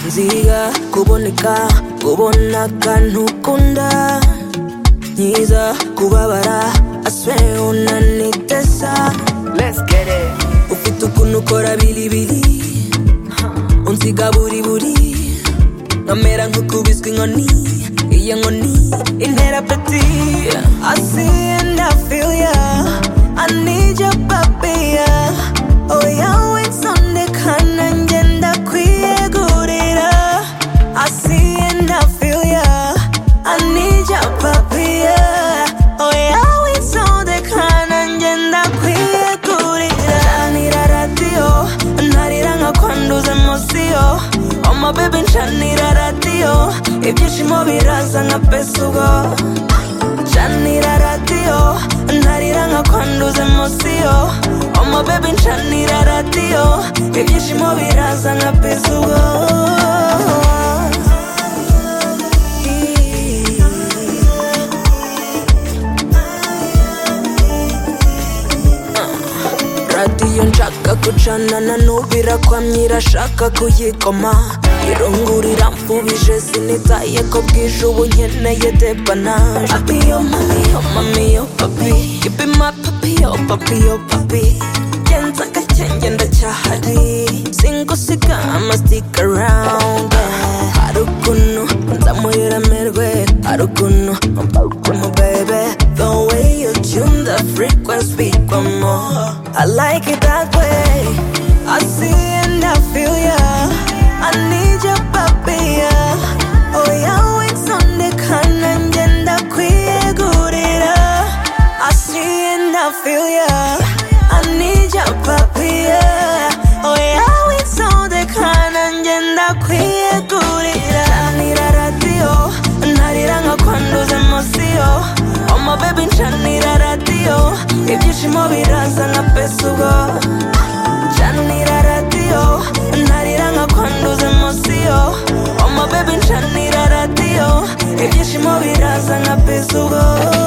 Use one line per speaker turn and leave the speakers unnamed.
nziga kuboneka kubona akantu ukunda nkiza kubabara aswe unanitesa
Let's get it.
ufite ukuntu ukora bilibili unsiga buri buri nkamera nk'ukubiswe inkoni iyo nkoni intera peti I see and I feel ya I need your baby ya Oh ya witondeka nanjye ndakwiyegurira I see and I feel ya I need your baby ya Oh ya witondeka nanjye ndakwiyegurira Canira radio narira nkakwanduza emosiyo Oma baby ncanira radio ibyishimo biraza nka pesa ubwo ncanira radiyo ntarira nkakwanduza emosiyo omo bebe ncanira radiyo ibyishimo biraza nka pezugo radiyo nshaka gucanana n'ubirakwamye irashaka kuyikoma irungurira mfubije sinitaye ko bwije ubu nkeneye depanaje papi yo mami yo mami yo papi you be my papi yo papi yo papi genza gakenge ndacyahari singusiga ama stick around hari ukuntu nzamuramirwe hari ukuntu mbarukuntu bebe the way you tune the frequency one more I like it that way I see and I feel ya I need your papi ya oh yawe nsondekana ngenda kwiyegurira I see and I feel ya I need your papi ya oh yawe nsondekana ngenda kwiyegurira Canira radio narira nkakwanduza emosiyo oma baby ncanira radio ibyishimo biraza nka pesa ubwo ncanira radio narira nkakwanduza emosiyo oma baby ncanira radio ibyishimo biraza nka pesa ubwo